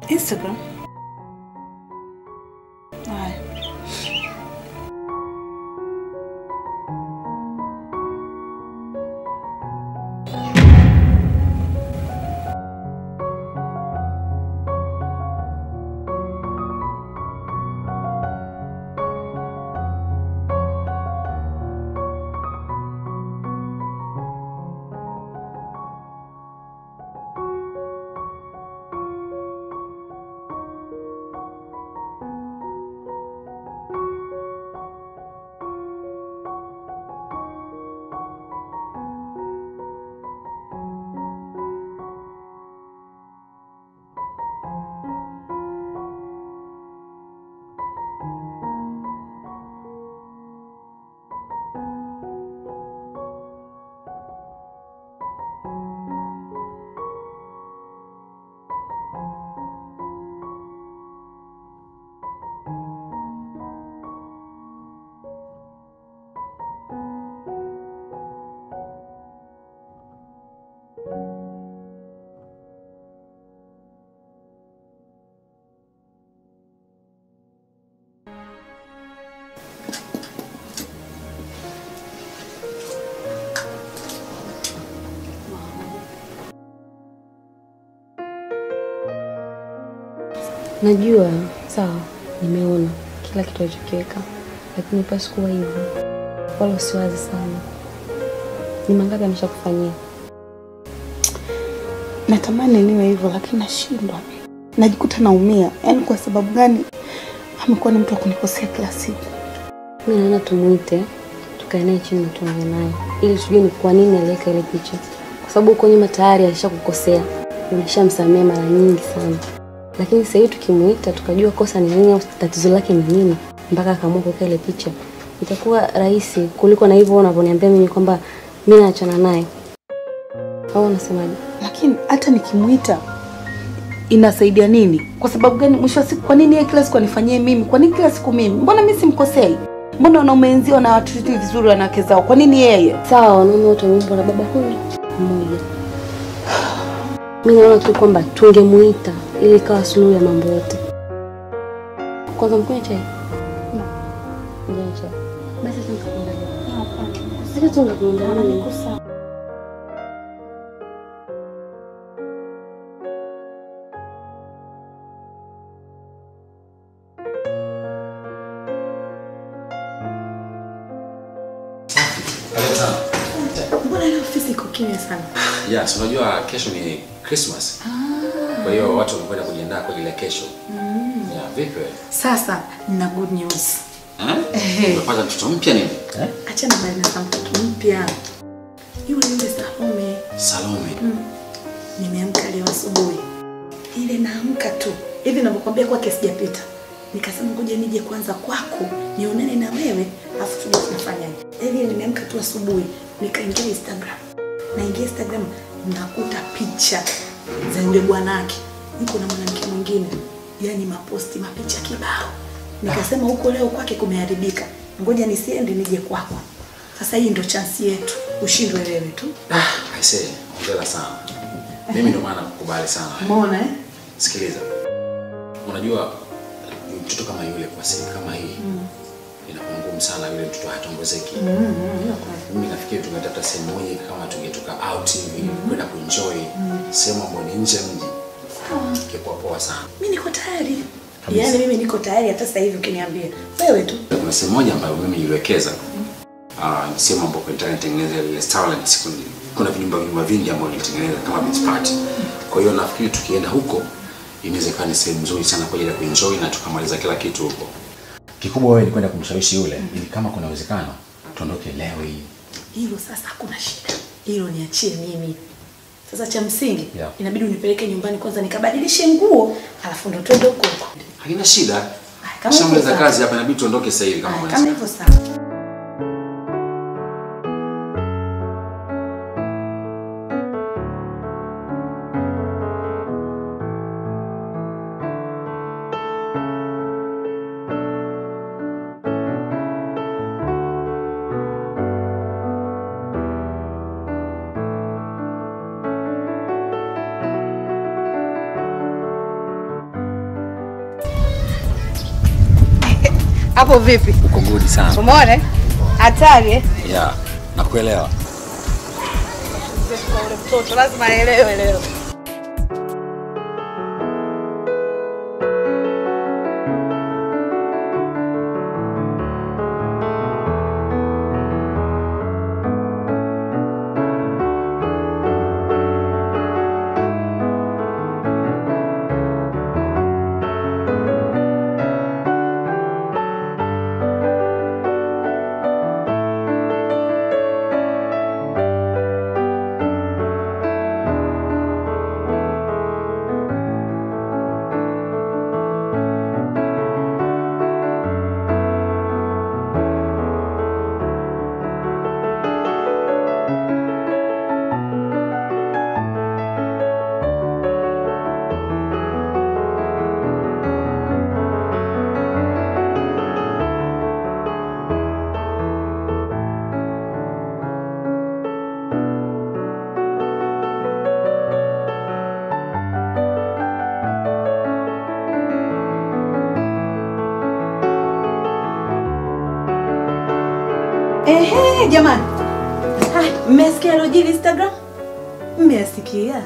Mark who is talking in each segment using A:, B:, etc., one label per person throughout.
A: Instagram. Haya.
B: Najua sawa, nimeona kila kitu alichokiweka, lakini pasi kuwa hivyo, wala usiwazi sana. Ni mangapi ameshakufanyia?
A: Natamani niwe hivyo lakini nashindwa. Najikuta naumia. Yaani kwa sababu gani amekuwa ni mtu wa kunikosea kila siku?
B: Mi naona tumuite, tukae naye chini na tuongee naye ili tujue ni kwa nini aliweka ile picha, kwa sababu huko nyuma tayari alishakukosea, umeshamsamea mara nyingi sana. Lakini sasa hivi tukimuita tukajua kosa ni nini au tatizo lake ni nini, mpaka akaamua kuweka ile picha, itakuwa rahisi kuliko na hivyo unavyoniambia mimi kwamba mi naachana naye. Au unasemaje?
A: Lakini hata nikimuita inasaidia nini? Kwa sababu gani? Mwisho wa siku, kwa nini yeye kila siku anifanyie mimi? Kwa nini kila siku mimi? Mbona mimi simkosei? Mbona wanaume wenzio na watu vizuri wanawake zao? Kwa nini yeye?
B: Sawa, wanaume wote wameumbwa na baba huyu mmoja. Mi naona tu kwamba tungemuita ili ikawa suluhu ya mambo yote. Kwanza mkunywe chai. Mkunywe chai. Basi sasa nikakuandalia. Sasa tu ngakuandalia.
C: Karibu sana.
A: Mbona leo ofisi iko kimya sana?
C: Yes, unajua kesho ni Christmas. Kwa hiyo watu wamekwenda kujiandaa kwa ajili ya kesho. Yeah, vipi wewe?
A: Sasa nina good news.
C: Eh?
A: Ehe.
C: Umepata mtoto mpya nini? Eh?
A: Achana bali na mtoto mpya. Yule yule Salome.
C: Salome.
A: Nimeamka leo asubuhi, ile naamka tu hivi ninavyokuambia, kwake sijapita. Nikasema ngoja nije kwanza kwako nionane na wewe, afu tuje tunafanyaje. Hivi nimeamka tu asubuhi, nikaingia Instagram, naingia Instagram nakuta picha za yule bwanake, niko na mwanamke mwingine, yani maposti mapicha kibao. Nikasema huko leo kwake kumeharibika, ngoja nisiende nije kwako. Sasa hii ndo chansi yetu, ushindwe wewe tu.
C: Ah, I say, hongera sana. Mimi ndio maana nakukubali sana.
A: Umeona eh?
C: Sikiliza. Unajua mtoto kama yule kwa siri kama hii inakuwa ngumu sana yule mtoto hataongezeki. Mimi nafikiri tungetafuta sehemu moja kama tungetoka out hivi kwenda kuenjoy sehemu ambayo ni nje ya mji. Ingekuwa poa sana.
A: Mimi niko tayari.
C: Kabisa.
A: Yaani mimi niko tayari hata sasa hivi ukiniambia. Wewe tu.
C: Kuna sehemu moja ambayo mimi niliwekeza. Ah, ni sehemu ambayo kwa nitengeneza ile restaurant siku kuna vinyumba vinyumba vingi ambavyo nilitengeneza kama beach party. Kwa hiyo nafikiri tukienda huko inaweza ikawa ni sehemu nzuri sana kwa ajili ya kuenjoy na tukamaliza kila kitu huko. Kikubwa wewe ni kwenda kumshawishi yule ili kama kuna uwezekano tuondoke leo hii.
A: Hilo sasa hakuna shida. Hilo niachie mimi. Sasa cha msingi
C: Yeah.
A: inabidi unipeleke nyumbani kwanza nikabadilishe nguo, alafu ndo twende huko huko.
C: Haina shida.
A: kama
C: Shamaliza
A: hivyo
C: kazi hapa inabidi tuondoke sasa hivi kama
A: Kama
C: unaweza.
A: hivyo sawa.
D: Hapo vipi?
C: Uko good sana.
D: Umeona? eh? Hatari eh?
C: Yeah, nakuelewa.
D: Kwa ule mtoto lazima aelewe leo.
A: Ehe, jamani. Hai, mmesikia alojiri Instagram? Mmesikia?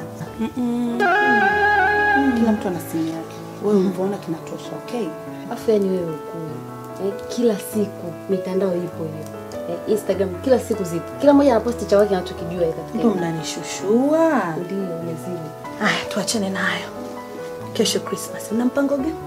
D: Kila mtu ana simu yake. Wewe ulivyoona kinatosha, okay?
B: Afu yani wewe ukue eh, kila siku mitandao ipo hiyo eh, Instagram kila siku zipo, kila mmoja anaposti cha wake anachokijua katika
A: Mpo mnanishushua.
B: ndio lazima
A: Haya, tuachane nayo. Kesho Christmas, mna mpango gani?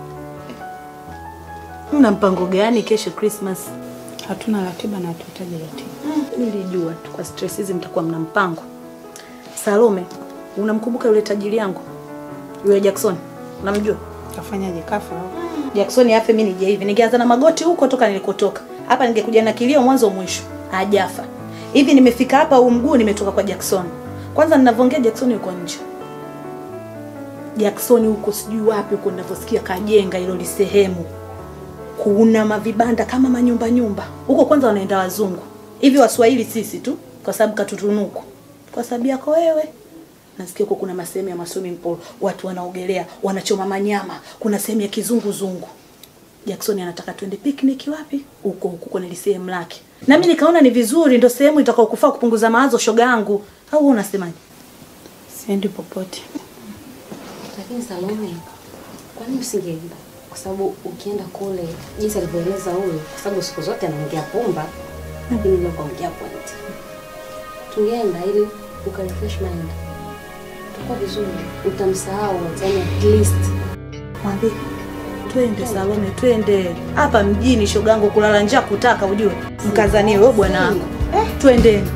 A: Mna mpango gani kesho Christmas?
D: Hatuna ratiba na hatuhitaji ratiba.
A: Nilijua tu kwa stress hizi mtakuwa mna mpango. Salome, unamkumbuka yule tajiri yangu yule Jackson? Unamjua?
D: Kafanyaje kafa au?
A: Jackson afe, mimi nije hivi, ningeanza na magoti huko toka nilikotoka. Hapa ningekuja na kilio mwanzo mwisho, hajafa. Hivi nimefika hapa, huu mguu nimetoka kwa Jackson. Kwanza ninavyoongea Jackson yuko nje. Jackson huko sijui wapi huko ninavyosikia kajenga hilo lisehemu. Kuna mavibanda kama manyumba nyumba. Huko kwanza wanaenda wazungu. Hivi Waswahili sisi tu kwa sababu katutunuku. Kwa sababu yako wewe. Nasikia huko kuna masehemu ya maswimming pool, watu wanaogelea, wanachoma manyama, kuna sehemu ya kizunguzungu. Jackson anataka twende picnic wapi? Huko huko kwenye sehemu lake. Na mimi nikaona ni vizuri ndio sehemu itakao kufaa kupunguza mawazo shoga yangu. Au wewe unasemaje?
D: Siendi popote.
B: Lakini Salome, kwa nini usingeenda? Kwa sababu ukienda kule, jinsi alivyoeleza huyu, kwa sababu siku zote anaongea pumba, lakini leo kaongea point. Tungeenda ili ukarefresh mind, utakuwa vizuri, utamsahau yani at least.
A: Mwambie twende Salome, twende hapa mjini shogangu, kulala njaa kutaka ujue, mkazanie wewe bwana wangu eh, twendeni.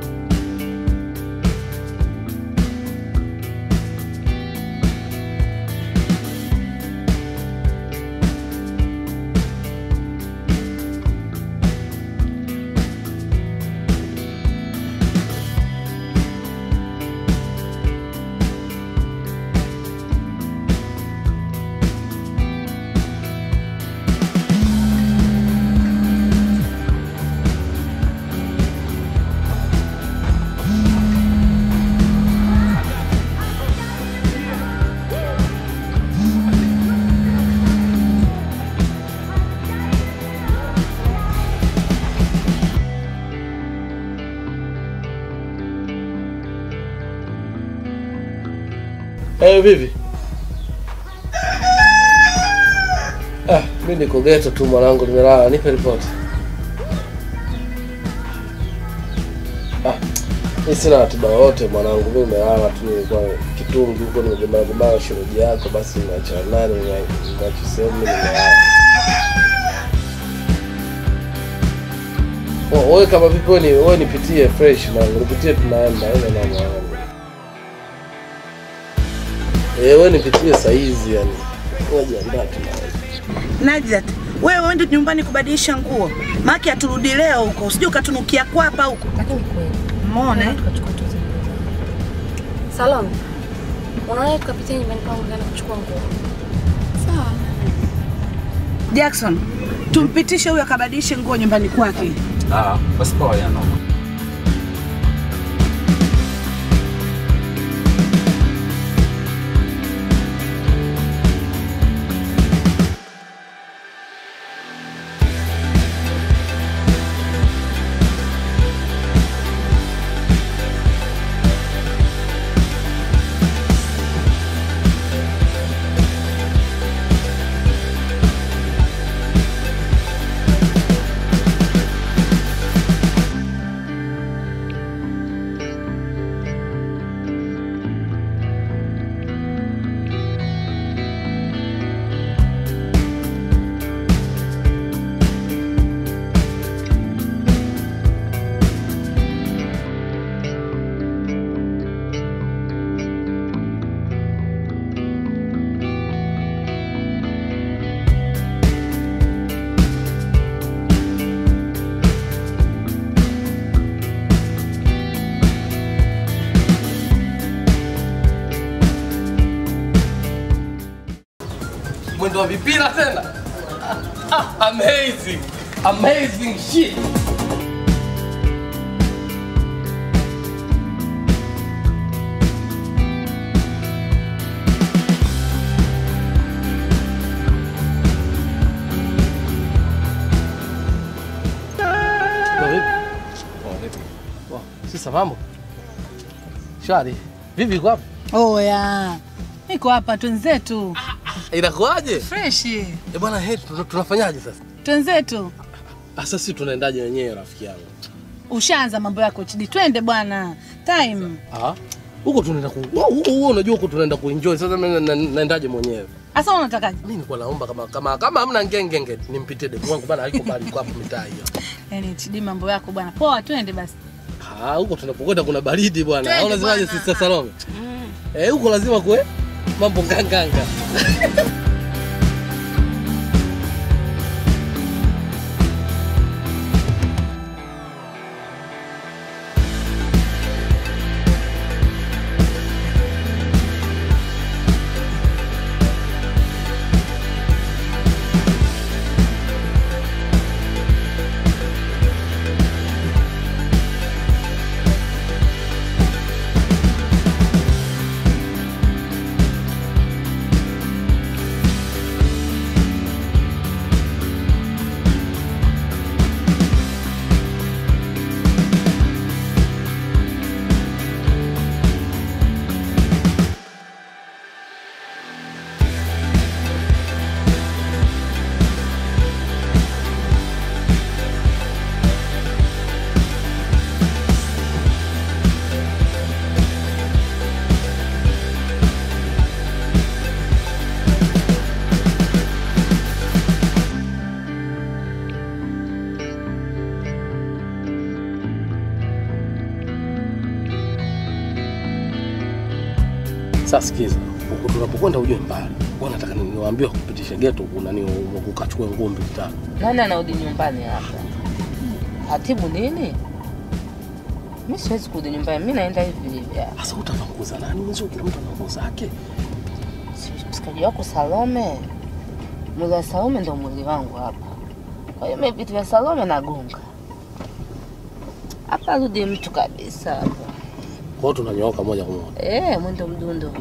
E: Eh, vipi? Ah, mimi niko geto tu mwanangu, nimelala. Nipe ripoti. Ah, mimi sina ratiba yote mwanangu, mimi nimelala tu, nilikuwa kitungi huko, nimegombana gombana shemeji yako, basi nimeachana naye, nimeacha sehemu, mimi nimelala. Oh, Wewe kama vipi, wewe ni wewe nipitie fresh mwanangu, nipitie tunaenda, haina na mwanangu. Eh, wewe nipitie saizi yani. Wajiandaa tu na wewe.
A: Najat, wewe uende nyumbani kubadilisha nguo, maki aturudi leo huko, usije ukatunukia kwapa huko.
B: Lakini kweli
A: Umeona eh?
B: tukachukua tu zile nguo zangu. Salome, unaona tukapitia nyumbani kwangu na kuchukua nguo. Sawa.
A: Jackson, tumpitishe huyo akabadilishe nguo nyumbani kwake.
C: Ah, basi poa ya noma.
E: mwendo wa vipira tena. Ah, amazing. Amazing shit. Poa, vipi? Poa, vipi? Poa. Sisa mambo? Shwari. Vipi uko hapa?
F: Oya, niko hapa, twenzetu
E: Inakuaje?
F: freshi,
E: Eh bwana, he tuna- tunafanyaje sasa?
F: twenzetu.
E: Sasa sisi tunaendaje wenyewe rafiki yangu?
F: Ushaanza mambo yako chidi, twende bwana, time.
E: Ah. Huko tunaenda ku huko huko unajua huko tunaenda kuenjoy. Sasa mimi na- na- naendaje mwenyewe?
F: Asa unatakaje?
E: Mimi nilikuwa naomba kama kama kama hamna ngengenge nimpitie demu wangu bana haiko bali kwa hapo mitaa hiyo.
F: Yaani chidi, mambo yako bwana, poa, twende basi.
E: Ah, huko tunapokwenda kuna baridi bwana.
F: Twende
E: Au unasemaje
F: bwana.
E: Sister Salome? Eh, huko lazima kuwe mambo nganganga. Sasa sikiza, huko tunapokwenda ujue mbali. Wewe nataka ni- niwaambie kupitisha geto kuna ni ukachukue ngombe kitano.
G: Nani anarudi nyumbani hapa? Hatibu nini? Mi siwezi kurudi nyumbani, mi naenda hivi hivi. hapa.
E: Sasa utapanguza nani? Mzee kila mtu ana nguo zake.
G: Si msikaji wako Salome, mwili wa Salome ndo mwili wangu hapa. Kwa hiyo mi vitu vya Salome nagonga hapa, rudi mtu kabisa hapa.
E: Kwa hiyo tunanyooka moja kwa moja.
G: Eh, mwendo mdundo.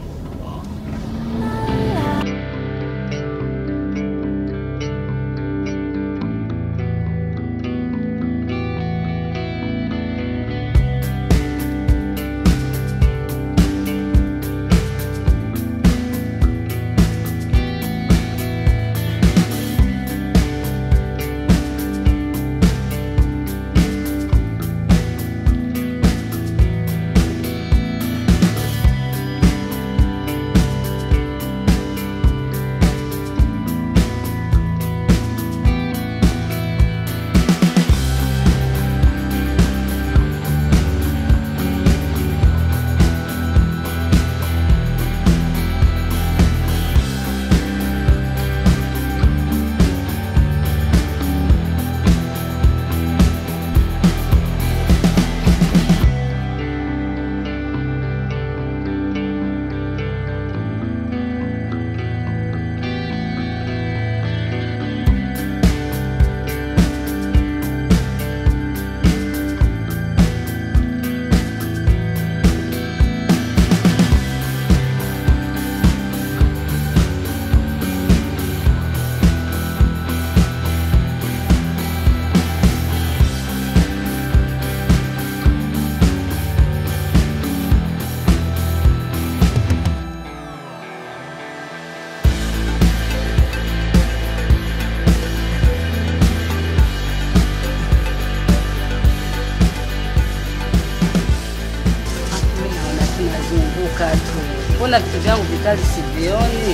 H: Mimi naona tunazunguka tu, mbona vitu vyangu vikali sivioni?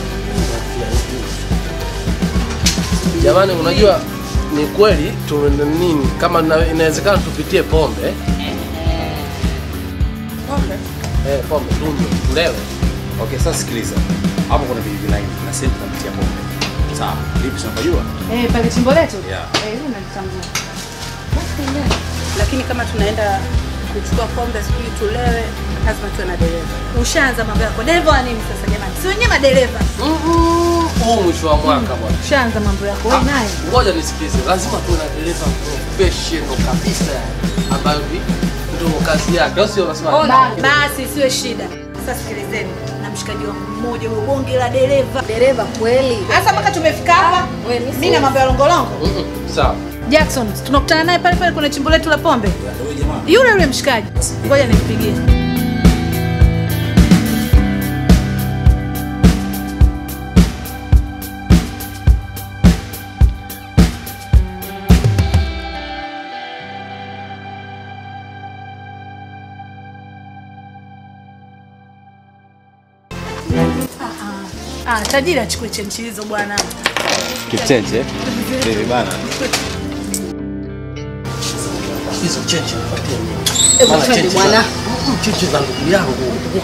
E: Jamani, unajua ni kweli tu nini, kama na- inawezekana tupitie pombe
A: Pombe?
E: eh, pombe tunywe tulewe.
C: Okay, sasa sikiliza. Hapo kuna bibi line, kuna sehemu tunapitia pombe. Sawa. Lipi tunapojua?
F: Eh, pale chimbo letu?
C: Yeah.
F: Eh, hilo nalitambua.
D: Lakini kama tunaenda
F: kuchukua pombe, sijui tulewe, lazima tuwe na dereva. Ushaanza mambo yako. Dereva wa nini sasa jamani? Si wenyewe madereva.
E: Mm-mm. Huu mwisho wa mwaka bwana.
F: Ushaanza mambo yako wewe naye.
E: Ngoja nisikize, lazima tuwe na dereva professional kabisa yani, ambayo ni- ndio kazi yake, au sio? Unasema
F: Ba- Basi siwe shida. Sasa sikilizeni, na mshikaji wangu mmoja huyo bonge la dereva.
B: Dereva kweli.
F: Hasa mpaka tumefika hapa.
B: Wewe mimi
F: Mimi na mambo ya longolongo.
E: Mm-mm. sawa.
F: Jackson, tunakutana naye pale pale kwenye chimbo letu la pombe. Yule yule mshikaji. Ngoja nimpigie. Ah, tajiri achukue chenchi hizo bwana.
I: Kichenche Bibi bana.
E: Hizo cheche nipatie mimi.
B: Hebu
E: Maana
B: twende
E: cheche
B: bwana.
E: za- Mm, cheche za ndugu yangu.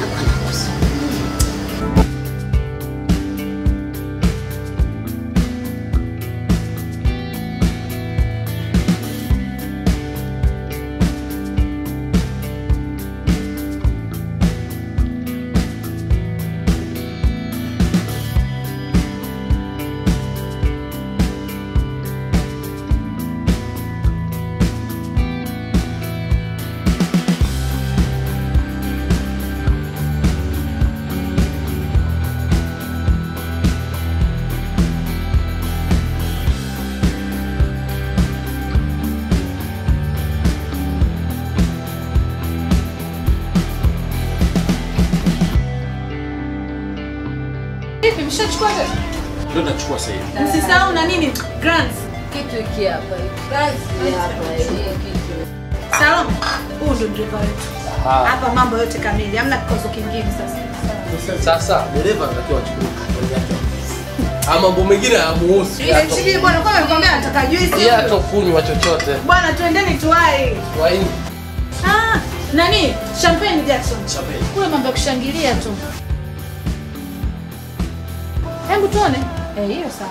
F: Vipi mshachukua wewe?
C: Ndio nachukua sasa hivi.
F: Msisahau na nini? Grants.
B: Kitu hiki hapa. Kazi hapa hii kitu.
F: Salome, huyu ndio dereva wetu.
E: Aha.
F: Hapa mambo yote kamili, hamna kikozo kingine sasa.
E: Sasa dereva anatakiwa achukue katoni yake. Ama mambo mengine hayamuhusu.
F: Ile chini bwana, kwa nimekwambia nataka juice.
E: Yeye hatokunywa chochote.
F: Bwana, twendeni tuwai.
E: Waini.
F: Ah, nani? Champagne Jackson. Champagne. Kule mambo ya kushangilia tu. Hebu tuone. Eh, hiyo sawa.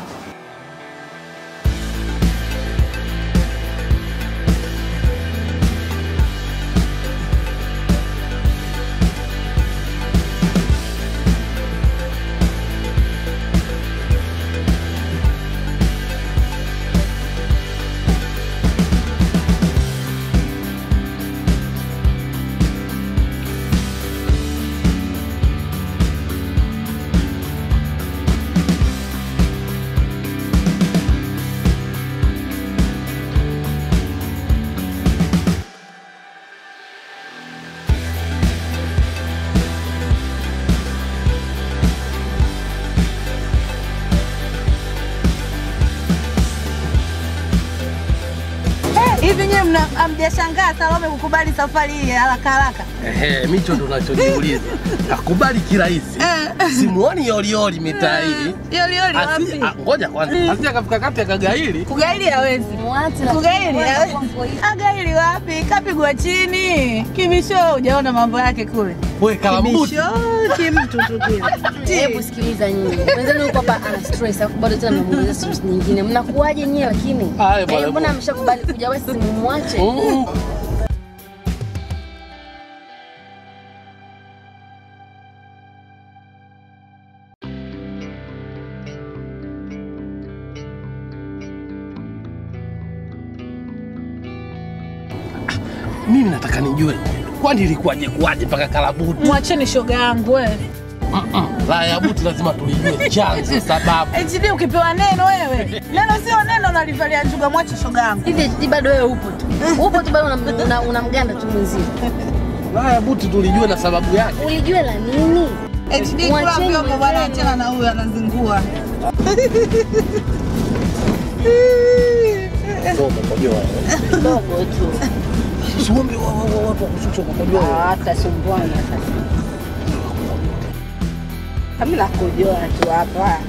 F: Hivi nyewe mna hamjashangaa Salome kukubali safari hii ya haraka haraka?
E: Ehe, micho ndo nachojiuliza. Akubali kirahisi. Simuoni yolioli mitaa hii.
F: Yolioli
E: Asi-
F: wapi?
E: ah, Ngoja kwanza. Asija kafika kati akagaili.
F: Kugaili hawezi.
B: Mwache na
F: Kugaili hawezi. Agaili wapi? Kapigwa chini. Kimisho hujaona mambo yake kule.
E: Wewe kalambuti.
F: Kimisho kimtu tu kile.
B: Hebu sikiliza nyinyi. Mwenzenu yuko hapa ana stress alafu bado tena mnamuongeza stress nyingine. Mnakuaje nyie lakini?
E: Haya, bwana,
B: Eh, mbona ameshakubali kuja wewe si mumwache?
E: Mm. Mimi nataka nijue kwani ilikuwaje kuwaje mpaka kalabuti?
F: Mwacheni shoga yangu wewe.
E: Mm-mm. La ya buti lazima tulijue chanzo, sababu.
F: HD ukipewa neno wewe. Neno sio neno nalivalia njuga mwache shoga yangu.
B: Hivi HD bado wewe upo tu. Upo tu bado unamganda una, unamganda tu mwenzio.
E: La ya buti tulijue na sababu yake.
B: Ulijua la nini?
F: HD kula
B: Mwacheni
F: vyombo bwana
B: mwenzenu.
F: achana na huyu anazingua.
E: Soma kwa jua.
G: Kidogo tu.
E: Usiombe wa- wa- wa- watu wa kushusha kwa jua.
G: Hata sumbuana sasa. Kami nakujoa tu hapa.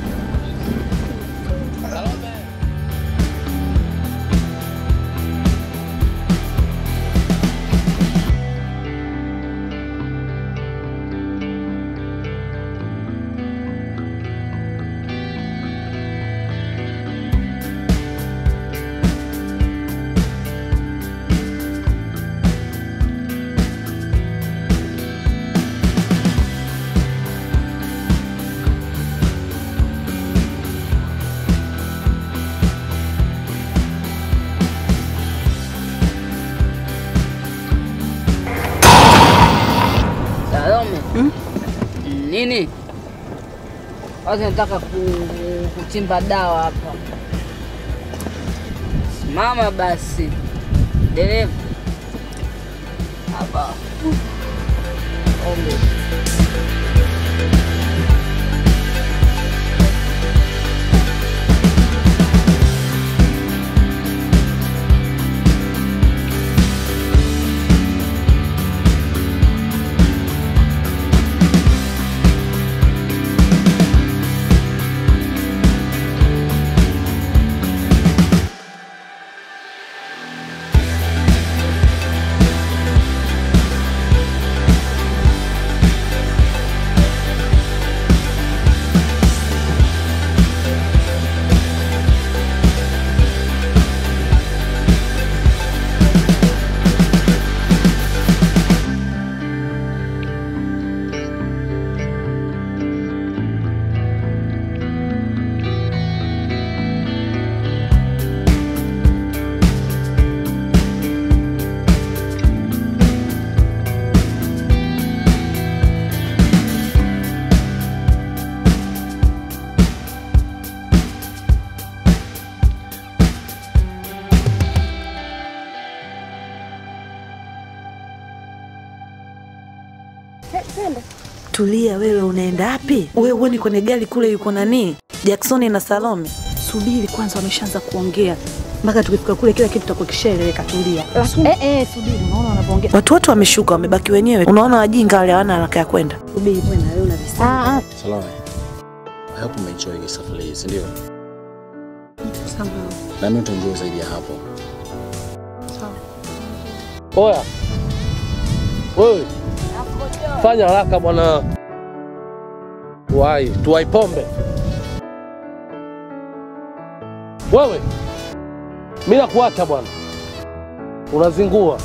H: Nini? Watu nataka ku, kuchimba dawa hapa. Simama basi. Dereva. Hapa. Ombe.
A: Tulia wewe, unaenda wapi? Wewe uoni kwenye gari kule yuko nani? Jackson na Salome.
D: Subiri kwanza, wameshaanza kuongea mpaka tukifika kule kila kitu tutakuwa kishaeleweka. Tulia. Lakini eh, eh, subiri, unaona wanavyoongea.
A: Watu wote wameshuka, wamebaki wenyewe. Unaona wajinga wale hawana haraka ya kwenda.
D: Subiri wewe na wewe una visema. Ah,
C: Salome, I hope umeenjoy hii safari hii, si ndio?
D: sawa.
C: Na mimi nitaenjoy zaidi ya hapo.
E: Oya wewe, fanya haraka bwana, tuwai tuwai pombe. Wewe mi nakuacha bwana, unazingua.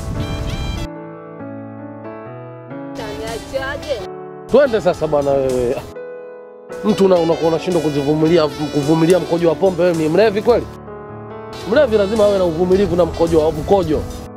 H: Taniachaje?
E: Twende sasa bwana wewe. Mtu una- unakuwa unashindwa kuzivumilia kuvumilia mkojo wa pombe. Wewe ni mlevi kweli? Mlevi lazima awe na uvumilivu na mkojo wa mkojo.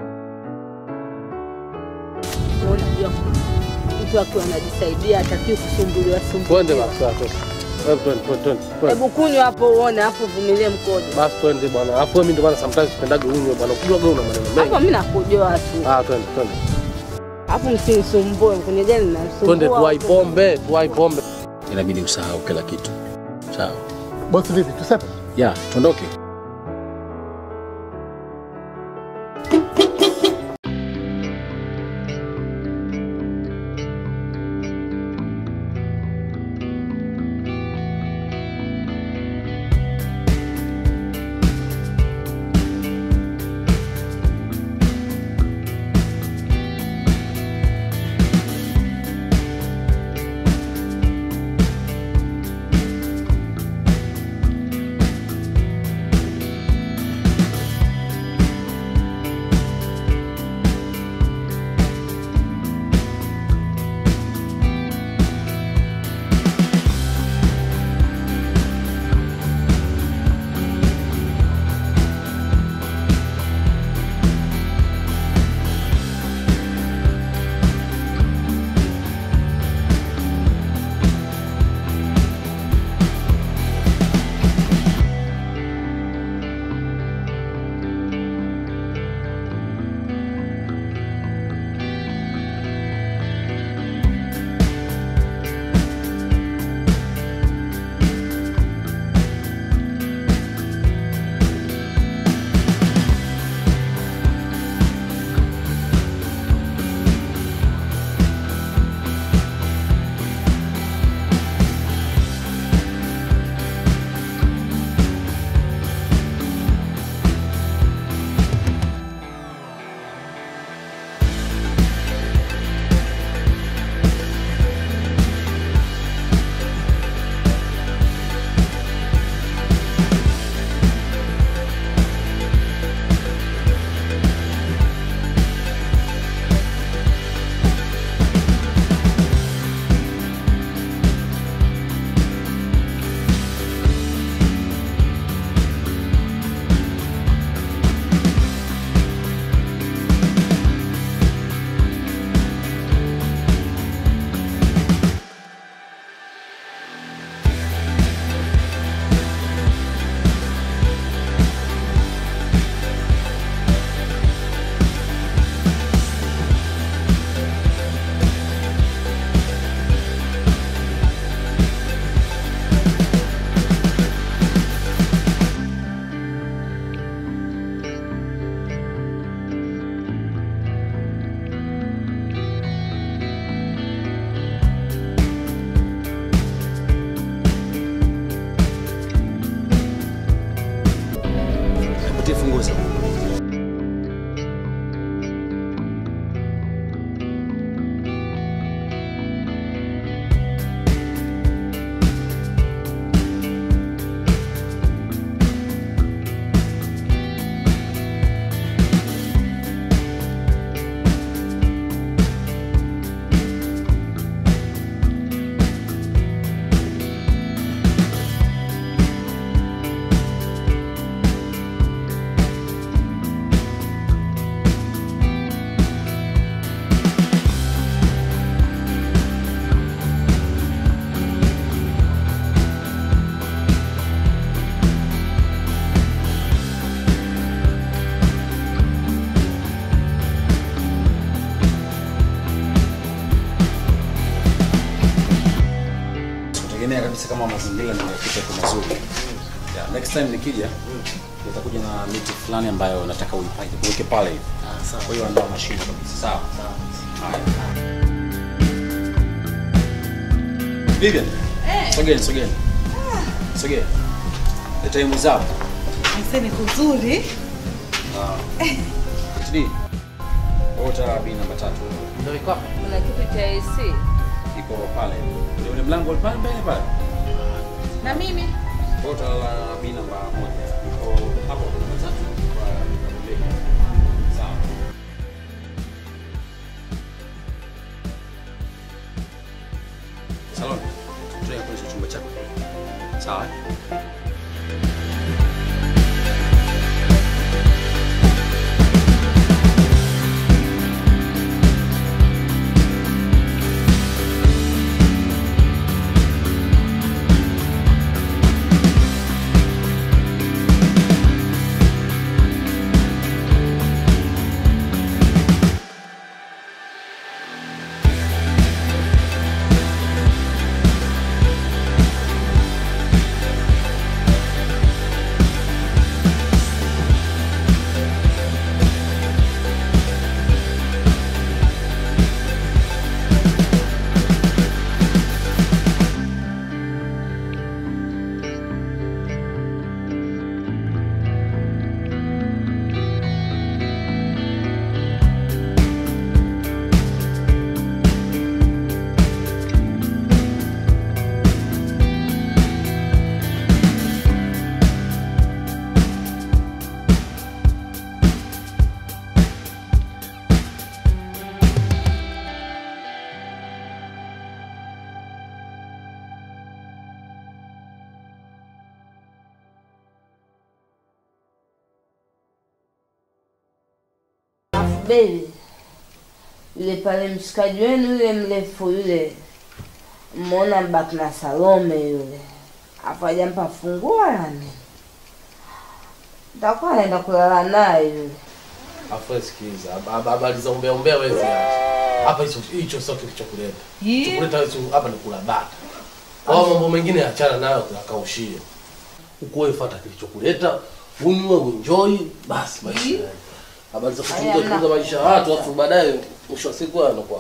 H: Unajua mtu akiwa anajisaidia hatakiwi kusumbuliwa
E: Twende
H: sumbuliwa.
E: basi sasa. Hebu twende twende twende. twende.
H: Hebu kunywa hapo uone, hapo uvumilie mkojo.
E: Basi twende bwana. Alafu wewe mimi ndio maana sometimes sipendagi unywe bwana. Ukijua gani una maneno mengi.
H: Hapo mimi nakojoa tu.
E: Ah, twende twende.
H: Hapo msinisumbue kwenye gari ninasumbua.
E: Twende tuwai pombe, tuwai pombe.
C: Inabidi usahau kila kitu. Sawa?
J: Bosi vipi? Tusepe?
C: Ya, tuondoke. kabisa kama mazingira nimekuta kwa mazuri. Yeah, next time nikija nitakuja na miti fulani ambayo nataka uipake uweke pale hivi. Kwa hiyo andaa mashine kabisa. Sawa. Haya. Vivian. Sogeni, sogeni. Sogeni. The time is up.
F: Mseni kuzuri.
C: Tidi. Ota bi namba tatu. Ndio iko hapa.
G: Kuna kitu cha AC.
C: Iko pale. Ndio ule mlango ule pale mbele pale.
F: Na mimi
C: Ota la bi namba moja. Iko hapo namba tatu kwa kulia. Sawa. Salon. Tuende kwenye chumba chako. Sawa. eh?
G: Baby, yule pale mshikaji wenu yule mrefu yule, mmeona mbaki na Salome yule, afu hajampa funguo wala nini, nitakuwa naenda kulala naye yule.
E: Afu wewe sikiliza, hab- habari za umbea umbea wewe ziache. Hapa hicho hicho sio kilichokuleta. Kilichokuleta wewe si- hapa ni kula bata. Kwa mambo mengine achana nayo kuyakaushie. Huko wewe fuata kilichokuleta, unywe uenjoy, basi maisha. yaende. Habari za kuchunga
G: Haya,
E: chunga maisha ya watu afu baadaye mwisho wa siku anakuwa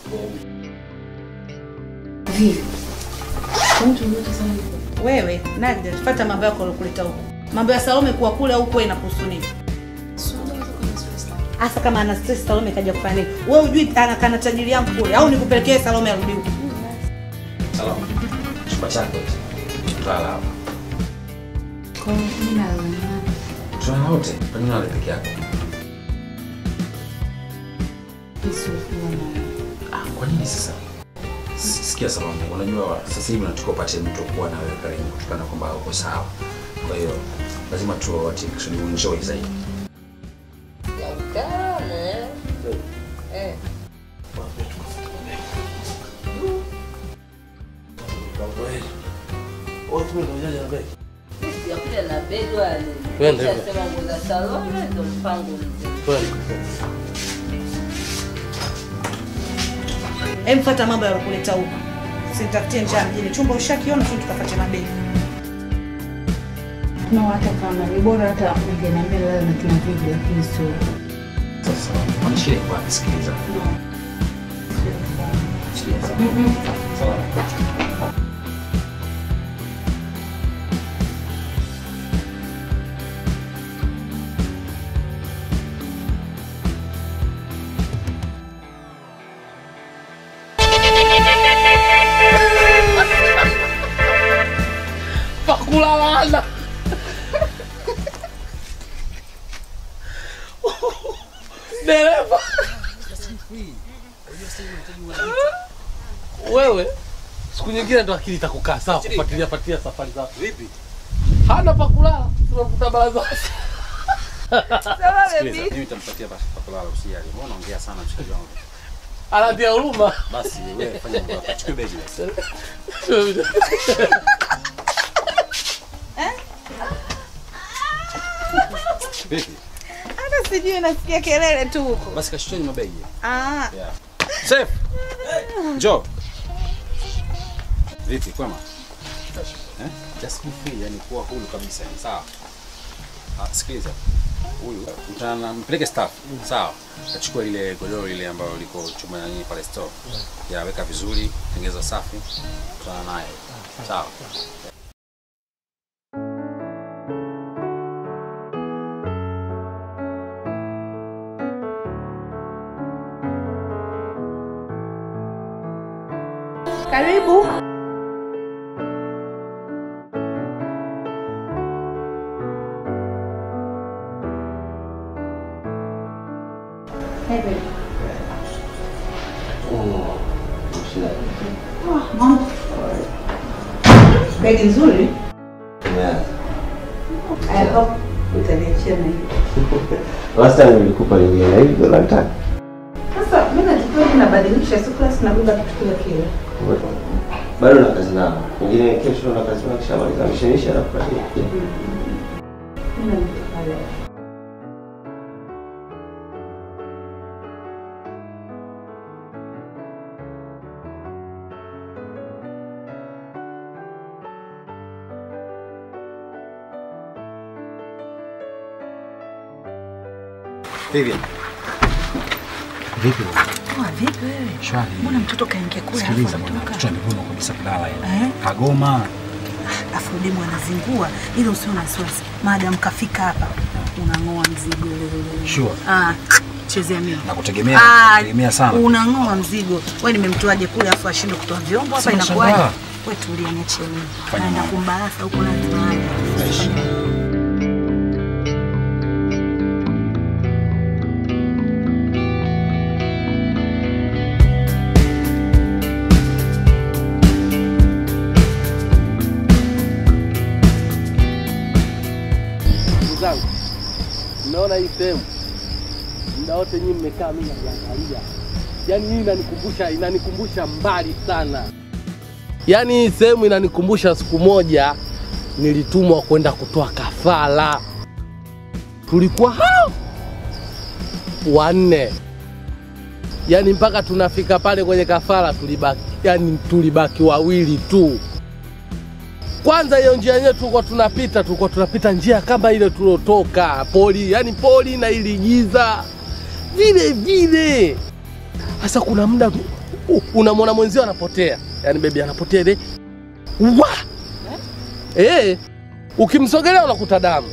F: wewe Nagda, fuata mambo yako yalokuleta huko. Mambo ya Salome kuwa kule huko inakuhusu nini? Hasa kama ana stress Salome kaja kufanya nini? Wewe hujui anakana tajiri yangu kule au nikupelekee Salome arudi huko?
C: Salama. Chumba chako hicho. Tutalala hapa.
B: Kwa hiyo mimi nalala nani?
C: Tunalala wote. Kwa nini unalala peke yako?
B: Yesu akiwa na
C: Ah, kwa nini sasa? S- Sikia Salome, unajua sasa hivi nataka upate mtu kuwa na wewe karibu kutokana kwamba uko sawa. Kwa hiyo lazima tu wati kusudi uenjoy zaidi.
G: Kama eh. Eh.
E: Wewe tu ndio ujaja na beki.
G: Sijakuja na begi wala nini.
E: Twende.
G: Nishasema nguo za Salome ndo mpango mzima.
E: Twende.
F: Hem, fuata mambo yalokuleta huko. Sinitafutie njaa mjini. Chumba ushakiona tu tukafuate mabegi.
B: kuna hata kama ni bora hata ungeniambia lala na kina vipi, lakini sio
C: Sasa mwanishie kwa kusikiliza. Sikiliza. Salama.
E: Pakulalana. Dereva. Wewe siku nyingine ndo akili itakukaa sawa kufuatilia fuatilia safari zako. Vipi? Hana pa kulala. Tunamkuta baraza.
C: Sikiliza, mimi nitampatia basi pa kulala usijali. Mbona unaongea sana mshikaji wangu?
E: Anatia huruma.
C: Basi wewe fanya mambo yako. Chukua begi basi. Vipi?
F: Hata sijui nasikia kelele tu huko.
C: Basi kashusheni mabegi.
F: Ah,
C: Safe. Njoo. Vipi kwema? Eh? Just be free, yani kuwa huru kabisa, yani sawa. Ah, sikiliza. Huyu mtana mpeleke staff, sawa? Achukua ile godoro ile ambayo liko chuma na nini pale store. Ya weka vizuri, tengeza safi. Tutana naye. Sawa.
A: Karibu. Begi nzuri. I hope utaniachia na hiyo.
I: Last time nilikupa lingine na hivi ndo nataka.
A: Sasa mimi nachukua hivi nabadilisha, si kila siku nabeba kitu kile kile.
I: Bado na kazi nao. Wengine kesho na kazi nao kisha maliza mishemisha na kupatia.
A: Mimi namtaka leo.
C: Vivian. Vipi?
A: Poa, vipi wewe?
C: Shwari.
A: Mbona mtoto kaingia kule
C: Sikiliza
A: alafu
C: bwana,
A: anatoka?
C: mtoto amegoma kabisa kulala
A: Eh?
C: yani. Kagoma.
A: Afu demu anazingua ili usio na wasiwasi. Madam kafika hapa unang'oa mzigo.
C: Sure.
A: Ah, chezea mimi.
C: Nakutegemea,
A: Ah,
C: nakutegemea sana.
A: Unang'oa mzigo. Wewe nimemtoaje kule afu ashindwe kutoa vyombo hapa
C: Sina
A: inakuwaje?
C: shangaa.
A: Wewe tulia niachie mimi.
C: Fanya
A: Naenda
C: mambo.
A: kumbarasa huko na tunaje.
E: Ndugu zangu, mnaona hii sehemu, muda wote nyinyi mmekaa, mimi najiangalia. Yaani hii inanikumbusha inanikumbusha mbali sana. Yaani hii sehemu inanikumbusha siku moja nilitumwa kwenda kutoa kafara. Tulikuwa hao wanne, yaani mpaka tunafika pale kwenye kafara tulibaki, yaani tulibaki wawili tu. Kwanza hiyo njia yenyewe tulikuwa tunapita, tulikuwa tunapita njia kama ile tulotoka poli, yani poli na iligiza vile vile. Sasa kuna muda u- unamwona mwenzio anapotea, yani bebi anapotea ile wa eh, ukimsogelea unakuta damu.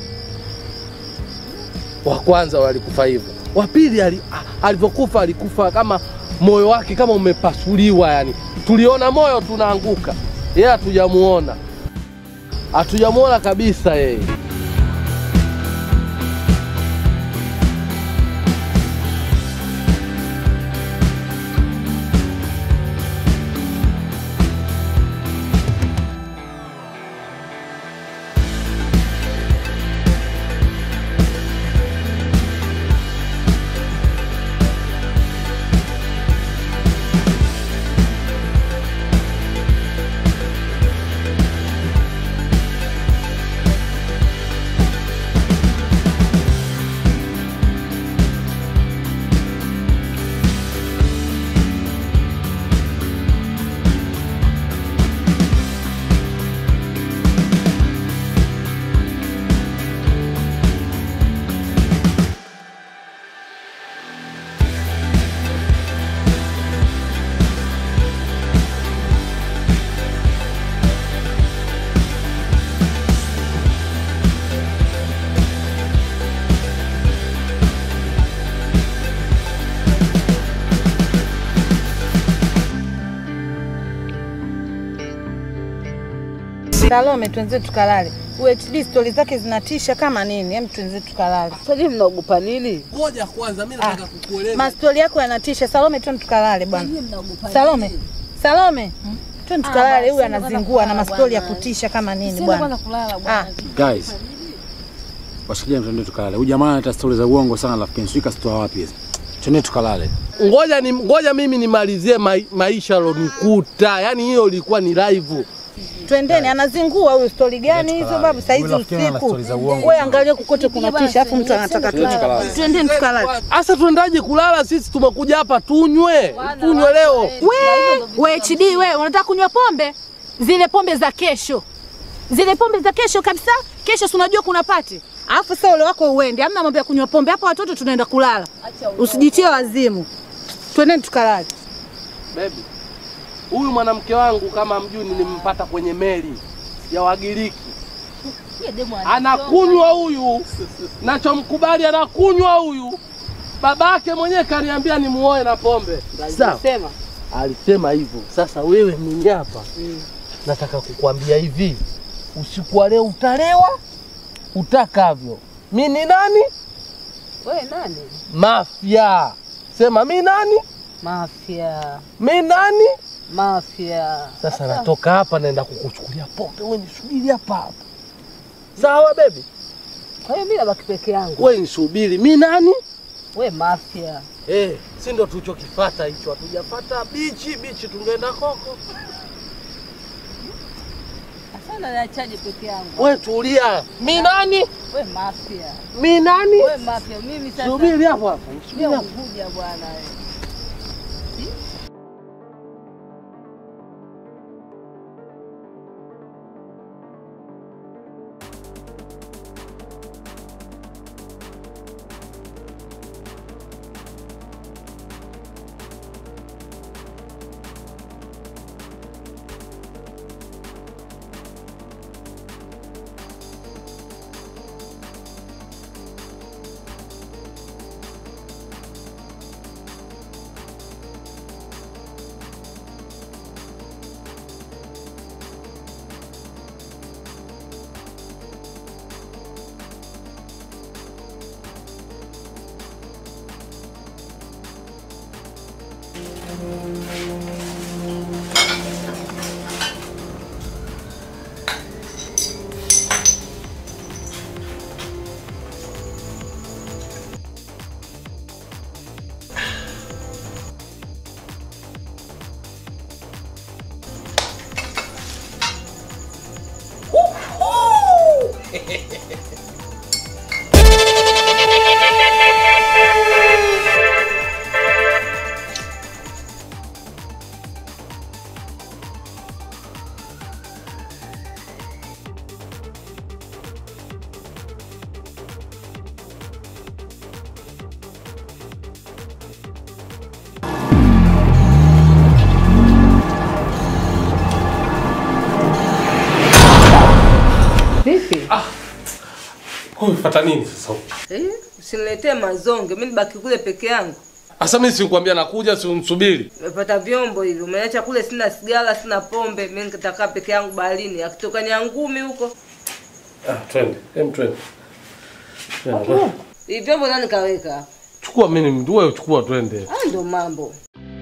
E: Wa kwanza walikufa hivyo, wa pili ali- a- alivyokufa alikufa kama moyo wake kama umepasuliwa, yani tuliona moyo tunaanguka, yeye hatujamuona hatujamuona kabisa yeye.
F: Salome, twenze tukalale. UHD stori zake zinatisha kama nini? Hem, twenze tukalale.
G: Sasa mnaogopa nini?
E: Ngoja kwanza, mimi nataka kukueleza.
F: Mastori yako yanatisha. Salome, twende tukalale bwana. Salome, Salome, twende tukalale. Huyu anazingua na mastori ya kutisha kama nini bwana. Ah,
C: Guys. Washikilia mtandao tukalale. Huyu jamaa analeta stori za uongo sana rafiki. Sijui kasitoa wapi hizi. Twende tukalale.
E: Ngoja ni ngoja mimi nimalizie mai, maisha alonikuta, yaani hiyo ilikuwa ni live.
F: twendeni. Anazingua huyu. Stori gani hizo babu? Saa hizi
C: Huyu rafiki yangu ana
F: usiku.
C: stori za uongo.
F: Wewe angalia kukote kunatisha, afu mtu anataka
C: Twende
F: tulale.
C: tukalale.
F: Twendeni tukalale.
E: Sasa tuendaje kulala? Sisi tumekuja hapa tunywe, tunywe leo.
F: We, we HD, we unataka kunywa pombe? zile pombe za kesho, zile pombe za kesho kabisa. Kesho si unajua kuna pati, alafu sasa ule wako uende, amna mambo ya kunywa pombe hapa. Watoto tunaenda kulala, usijitie wazimu. Twendeni tukalale.
E: Baby, huyu mwanamke wangu kama mjui, nilimpata kwenye meli ya Wagiriki. Anakunywa huyu, nachomkubali anakunywa huyu. Babake mwenyewe kaniambia nimuoe na pombe. Sawa,
H: Sema.
E: alisema hivyo. Sasa wewe mwenye hapa, nataka kukwambia hivi, usiku wa leo utalewa utakavyo. Mi ni nani?
H: Wewe nani?
E: Mafia. Sema mi nani?
H: Mafia.
E: Mi nani?
H: Mafia.
E: Sasa natoka hapa naenda kukuchukulia pombe, wewe nisubiri hapa hapa. Sawa baby?
H: Kwa hiyo mimi nabaki peke yangu.
E: Wewe nisubiri. Mi nani?
H: We mafia.
E: Eh, si ndo tulichokifata hicho, hatujapata bichi bichi, tungeenda koko.
H: Sasa niachaje peke yangu?
E: We tulia. Mi nani?
H: We mafia.
E: Mi nani?
H: We mafia. Mimi sasa.
E: Subiri hapo hapo. Subiri
H: Mimi
E: hapo.
H: Unguja bwana wewe. Vipi?
E: Umefuata nini sasa?
G: Eh, usiniletee mazonge, mimi nibaki kule peke yangu.
E: Asa mimi sikuambia nakuja, si unisubiri.
G: Nimepata vyombo hivi, umeacha kule, sina sigara, sina pombe, mimi nitakaa peke yangu baharini, akitoka nyangumi huko.
E: Ah, twende. Hem twende. Twende.
G: Hivi vyombo nani kaweka hapa?
E: Chukua mimi mtu wewe chukua twende.
G: Ah, ndo mambo.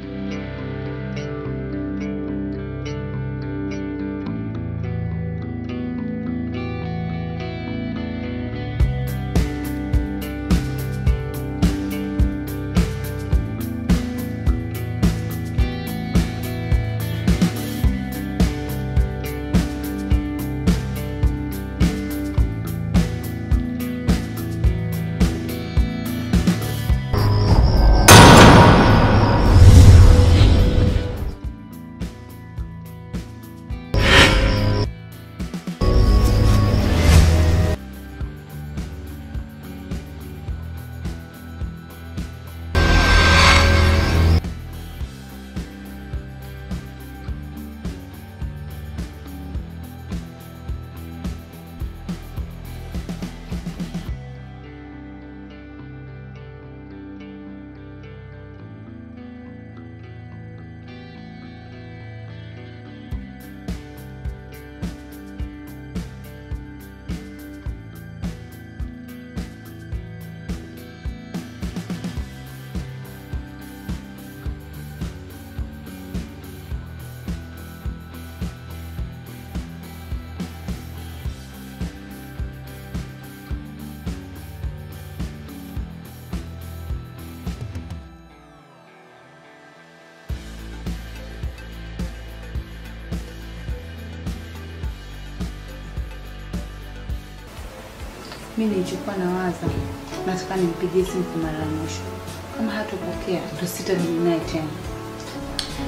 A: Mimi nilichokuwa nawaza, nataka nimpigie simu kwa mara ya mwisho. Kama hatopokea, ndo sitarudi naye tena.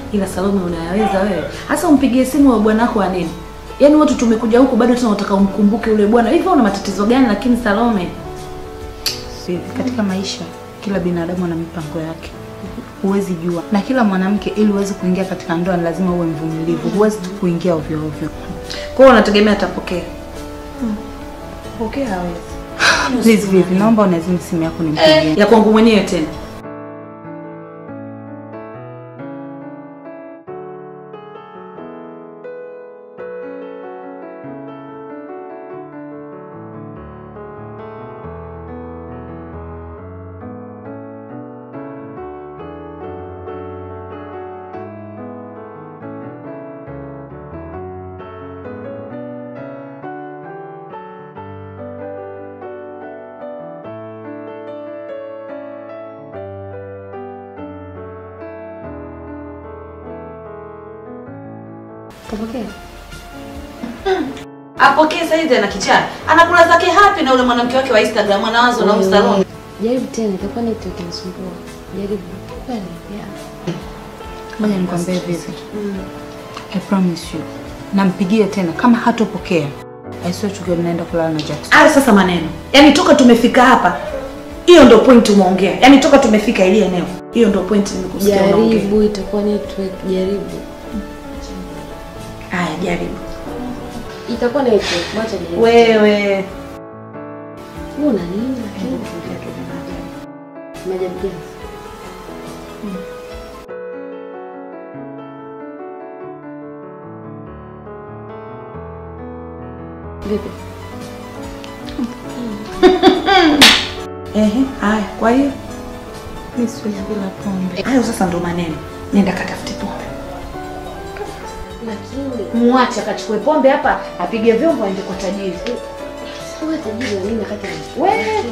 F: ila Salome unayaweza wewe. Hasa umpigie simu wa bwana wako wa nini? Yaani watu tumekuja huku bado tena unataka umkumbuke yule bwana. Hivyo una matatizo gani lakini Salome?
J: Sivi, katika maisha kila binadamu ana mipango yake, huwezi jua. Na kila mwanamke ili uweze kuingia katika ndoa ni lazima uwe mvumilivu, huwezi tu kuingia ovyo ovyo.
F: Kwa hiyo unategemea atapokea. Pokea hawezi.
J: Please Vivi, naomba unazima simu yako nimpigie.
F: Ya kwangu mwenyewe tena.
B: Kapokea.
F: Apokee sasa hivi ana kichaa. Anakula zake hapi na ule mwanamke wake wa Instagram anawazo na Salome.
B: Jaribu tena, itakuwa network inasumbua. Jaribu. Kweli? Yeah.
J: Ngoja nikwambie Vivi. I promise you. Nampigie tena kama hatopokea. I swear to God naenda kulala na Jackson.
F: Hayo sasa maneno. Yaani toka tumefika hapa. Hiyo ndio point umeongea. Yaani toka tumefika ile eneo. Hiyo ndio point nimekusikia unaongea.
B: Jaribu, itakuwa network. Jaribu.
F: Haya, jaribu.
B: Itakuwa network. Wacha jaribu.
F: Wewe.
B: Wewe una nini? Maajabu gani? Vipi?
F: Ehe, haya, kwa hiyo
J: Mimi siwezi bila pombe.
F: hayo sasa ndo maneno. Nenda katafute pombe.
B: Lakini
F: Muache akachukue pombe hapa, apige vyombo aende kwa tajiri.
B: wewe tajiri wa nini wakati
F: Wewe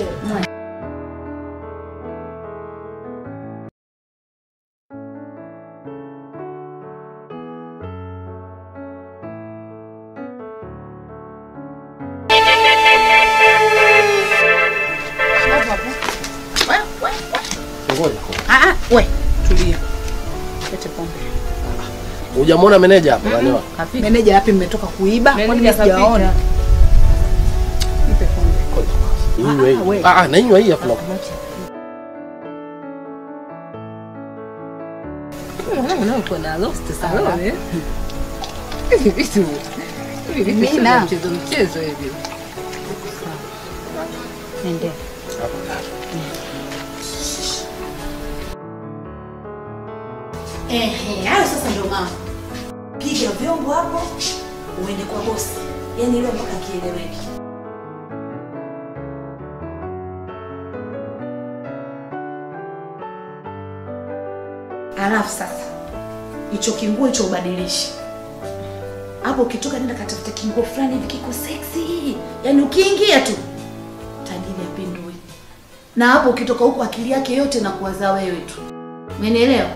E: Ngoja.
J: Ah ah, we, tulia. Lete pombe.
E: Hujamwona meneja hapa bwana wako?
J: Meneja wapi mmetoka kuiba? Kwani mimi
H: Meneja
J: sijaona. Nipe pombe.
E: Inywe
J: Ah, we.
E: hii. Ah, ah, na inywe hii afu na
H: Unakuwa na lost Salome. Hivi vitu hivi vitu sio
J: Mina.
H: mchezo mchezo hivi.
J: Nende.
F: Ehe, hayo sasa ndio mama. Piga vyombo hapo, uende kwa bosi. Yaani ile mpaka kieleweke. Alafu sasa hicho kinguo hicho ubadilishe. Hapo ukitoka nenda katafuta kinguo fulani hivi kiko sexy. Yaani ukiingia tu tajiri apindue. Na hapo ukitoka huko akili yake yote na kuwaza wewe tu. Umenielewa?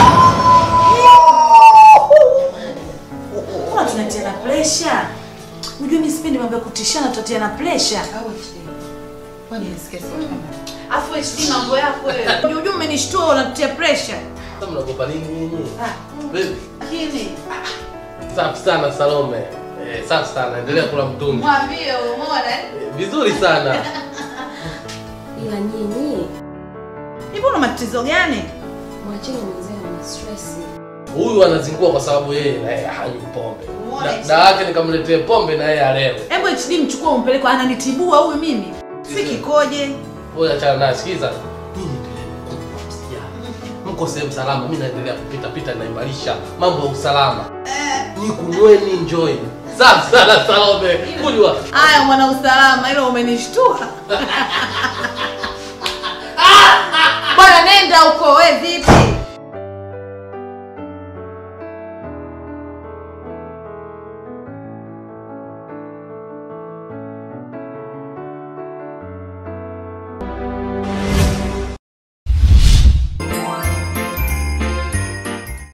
F: Mbona tunatia na pressure? Unajua mimi sipendi mambo ya kutishana, tutatia na pressure.
J: Kwani nisikie
F: Afu wewe si mambo yako wewe. Unajua umenishtua unatutia pressure.
E: Sasa mnagopa nini nyinyi?
F: Ah,
E: Baby,
F: kini.
E: safi sana Salome. Eh, safi sana. Endelea kula mtungi.
F: Mwambie umeona eh?
E: Eh, Vizuri sana.
B: ila nyinyi
F: Hivi una matatizo gani?
B: mwacheni mwenzenu na stress.
E: Huyu anazingua kwa sababu yeye na yeye hanywi pombe.
F: Umeona
E: Da-
F: hichi?
E: Da yake nikamletee pombe na yeye alewe.
F: Hebu HD mchukue umpeleke ananitibua huyu mimi. Si kikoje?
E: Wewe achana naye, sikiza. Nyinyi endeleeni kunywa, msijali. Mko sehemu salama, mimi naendelea kupita pita naimarisha mambo ya usalama. Ni kunyweni enjoy. Safi sana Salome. Kunywa.
F: Haya mwana usalama, ilo umenishtua. Bwana nenda huko.